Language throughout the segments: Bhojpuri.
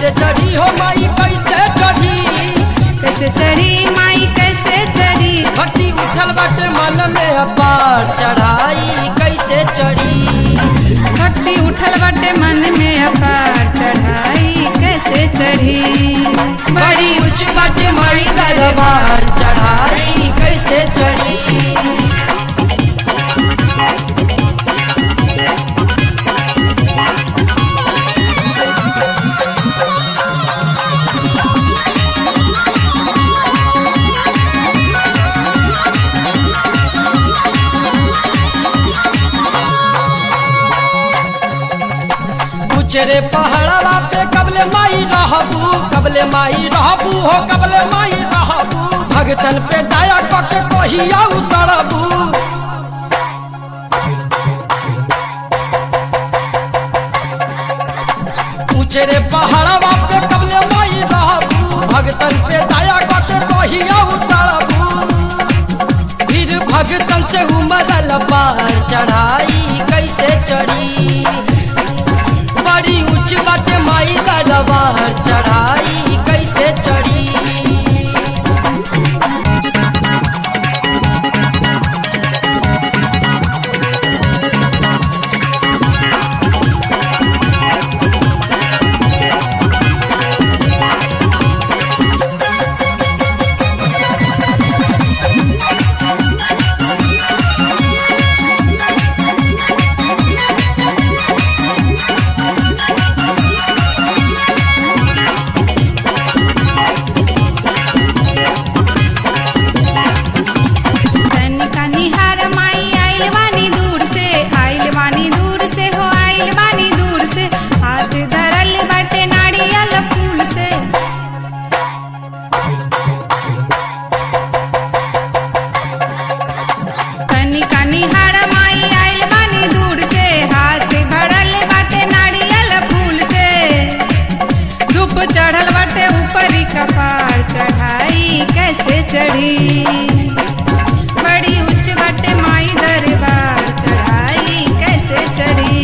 कैसे चढ़ी हो माई कैसे चढ़ी कैसे चढ़ी माई कैसे चढ़ी भक्ति उठल बाटे मन में अपार चढ़ाई कैसे चढ़ी भक्ति उठल बाटे मन में अपार चढ़ाई कैसे चढ़ी बड़ी ऊंच बाटे माई दरबार चढ़ाई कैसे चढ़ी रे पहाड़वा पे कबले माई रहबू कबले माई रहबू हो कबले माई रहबू भगतन पे दया कके कहिया उतरबू ऊंचे रे पहाड़वा पे कबले माई रहबू भगतन पे दया कके कहिया उतरबू फिर भगतन से उमरल पार चढ़ाई कैसे चढ़ी बड़ी ऊंच बाटे माई दरबार चढ़ाई कैसे चढ़ी तनिका निहार माई आइल बानी दूर से आइल बानी दूर से हो आइल बानी दूर से हाथ धरल बाटे नारियल फूल से तनिका निहार माई आइल बानी दूर से हाथ भरल बाटे नारियल फूल से धूप चढ़ल बाटे ऊपरी कपार चढ़ाई कैसे चढ़ी बड़ी उच्च बटे माई दरबार चढ़ाई कैसे चढ़ी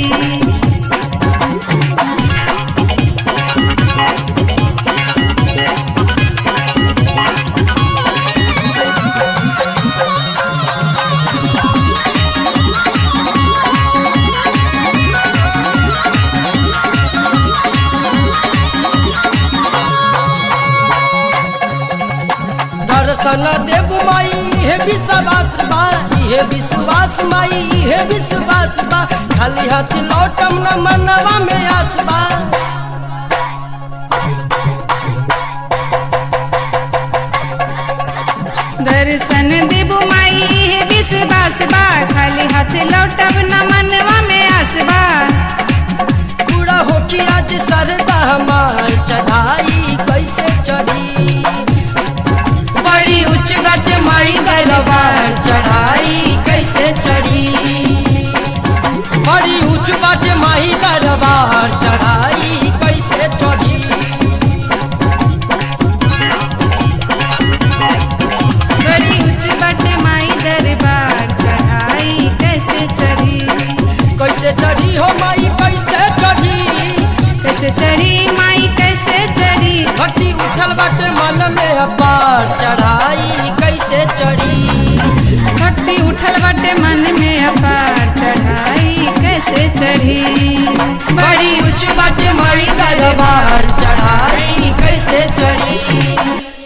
दर्शन देव माई हे विश्वास बा हे विश्वास माई हे विश्वास बा खाली हाथ लौटम न मनवा में आस बा दर्शन देबू माई हे विश्वास बा खाली हाथ लौटब न मनवा में आसबा पूरा हो कि आज सरदा हमार चढ़ाई कैसे चढ़ी बड़ी उच्च गट माई दरबार चढ़ाई कैसे चढ़ी बड़ी उच्च गट माई दरबार चढ़ाई कैसे चढ़ी बड़ी उच्च बटे माई दरबार चढ़ाई कैसे चढ़ी कैसे चढ़ी हो माई कैसे चढ़ी कैसे चढ़ी माई कैसे चढ़ी भक्ति उठल बाटे मन में अपार चढ़ाई कैसे चढ़ी भक्ति उठल बटे मन में अपार चढ़ाई कैसे चढ़ी बड़ी ऊंच बाटे माई दरबार चढ़ाई कैसे चढ़ी